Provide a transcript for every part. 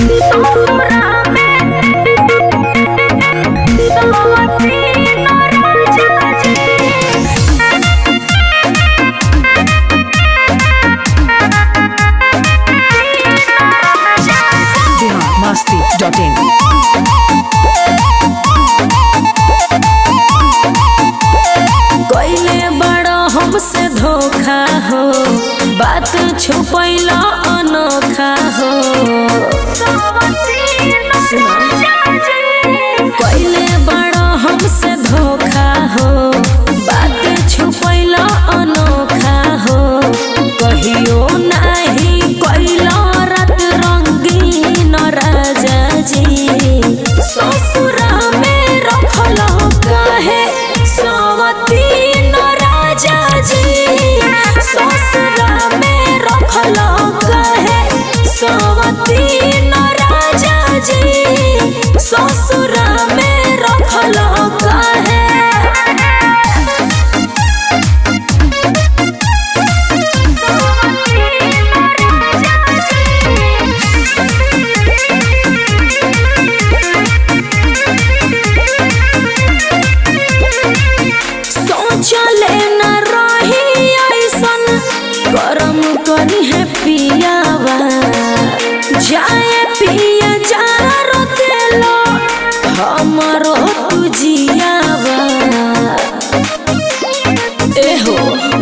Bihar Masti dot in कैले बड़ा हमसे धोखा हो बात छुपैला अनोखा हो कैले बड़ा हमसे धोखा हो बात छुपैला अनोखा हो कहियो नाही कैला रात रंगीन राजा जी ससुरा में रखल काहे सवतीन राजा जी ससुरा में रखल काहे सवतीन राजा जी ससुरा में रखल काहे सोचले न रही ऐसन करम करी है पियावा जाए पिया जा रोतेलो हमरो तुजियावा एहो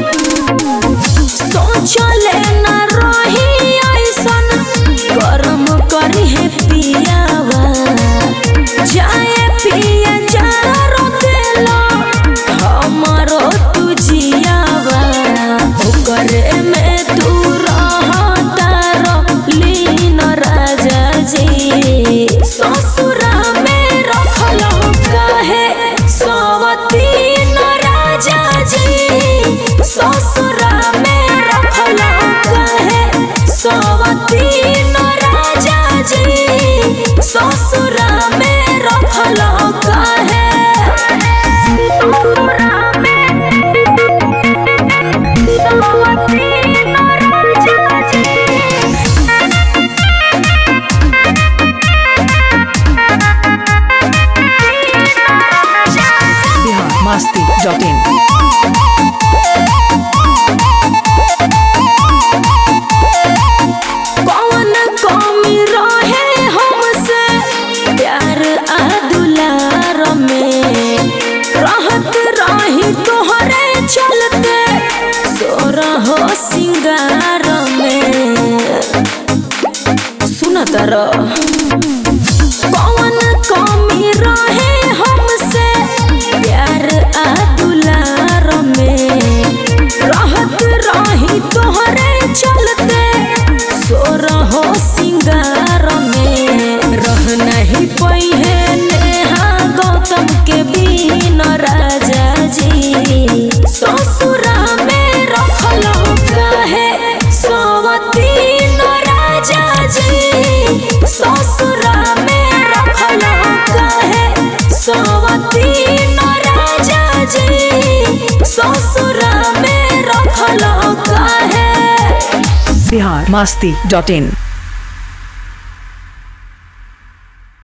सोचले न रही ऐसन करम करी है पियावा जाए पिया जा रोतेलो हमरो तुजियावा ओकरे में तू रहता लीन राजा जी ससुरा में रखल काहे सवतीन राजा जी ससुरा में रखल काहे सवतीन राजा जी ससुरा में रखल काहे बिहार मस्ती डॉट इन कौन कमी रहे हमसे प्यार आ दुलार में रहत रही तोहरे चलते सोरा हो सिंगार में सुन तर कौन कमी रहे हमसे प्यार आ दुलार में रहत रही तोहरे चलते सोर हो सिंगार में रह नहीं पहिए नेहा गौतम के बीन राजा जी ससुरा में रखल काहे सवतीन राजा जी ससुरा में रखल काहे सवतीन राजा जी ससुरा में रखल काहे बिहार मस्ती डॉट इन